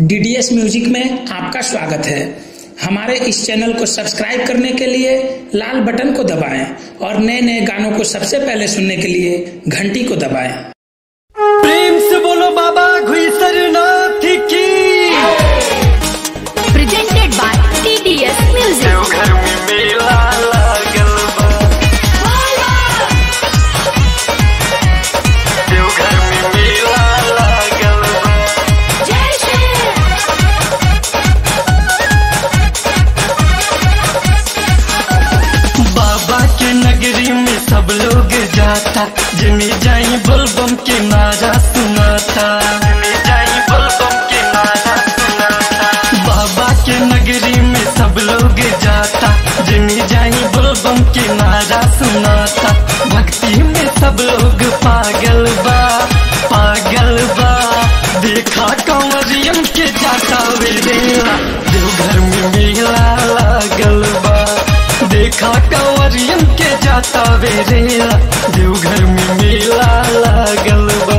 DDS music में आपका स्वागत है हमारे इस चैनल को सब्सक्राइब करने के लिए लाल बटन को दबाएं और नए नए गानों को सबसे पहले सुनने के लिए घंटी को दबाएं प्रेम से बोलो बाबा घुईसरनाथ की presented by TDS Music. Deoghar में मेला लागल बा देवघर में मेला लागल बा जय श्री बाबा के नगरी में सब लोग जाता जिमी जाई बोलबम के नारा सुनाता जिमी जाई बोलबम के नारा सुनाता बाबा के नगरी में सब लोग जाता जिमी जाई बोलबम के नारा सुनाता भक्ति में सब लोग पागल बा पागल बा देखा कंवरियम के जाता वेला देवघर में मेला लागल बा देखा कंवरियम के जाता वेरेला देवघर में मेला लागल बा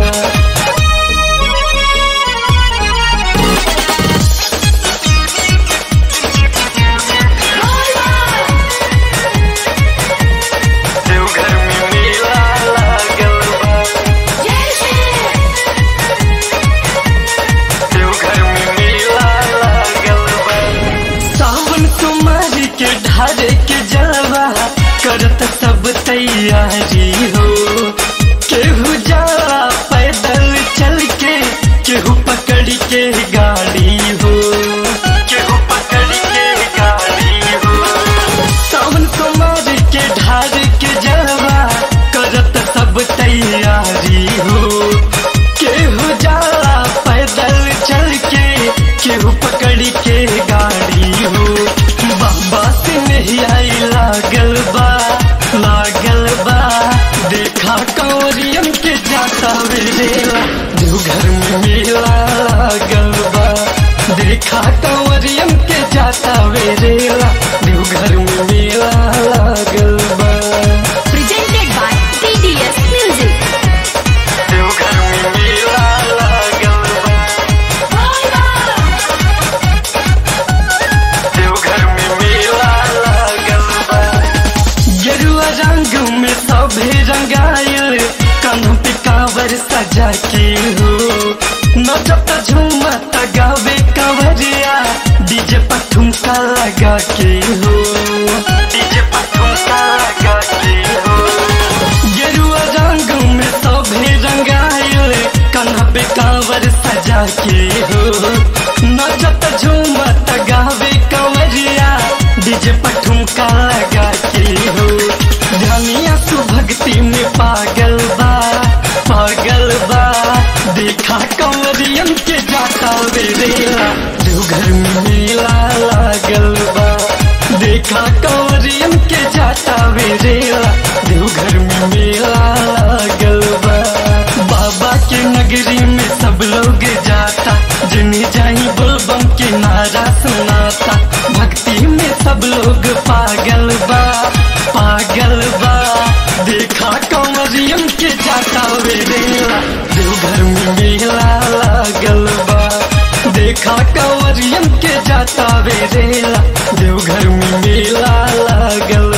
देवघर में मेला लागल बा जय श्री देवघर में मेला लागल बा सावन कुमारी के ढारे के जलवा करत सब तैयारी हो केहू जाला पैदल चल के केहू पकड़ के गाड़ी हो केहू पकड़ के गाड़ी हो सावन कुमार के ढार के जलवा करत सब तैयारी हो केहू जाला पैदल चल के केहू पकड़ के गाड़ी हो बाबा से नहीं आई लागल बा लागल बा देखा कौरियम के जाता वेला देवघर में मेला लागल बा देखा कंवरियम के जाता वेरेला देवघर में मेला लागल बा presented by TDS Music. Deoghar में मेला लागल बा देवघर में मेला लागल बा गेरुआ रंग में सभे रंगायल कानों पे कांवर सजा के हो नचत झूमत गावे कंवरिया डीजे पर ठुमका लगा के हो डीजे पर ठुमका लगा के हो गेरुआ रंग में सभे रंगायल कान्हा पे कांवर सजा के हो नचत झूमत गावे कंवरिया डीजे पर ठुमका लगा के हो ध्यानिया सु भक्ति में पागल बा पागल बा देखा कंवरियन के जाता वेरेला देवघर में मेला लागल बा देखा कंवरियन के जाता वेरेला देवघर में मेला लागल बा बाबा के नगरी में सब लोग जाता जिन्हें जाई बोलबम के नारा सुनाता भक्ति में सब लोग पागल बा पागल बा देखा कंवरियम के जाता वेरेला देवघर में मेला लागल बा देखा कंवरियम के जाता वेरेला देवघर में मेला लागल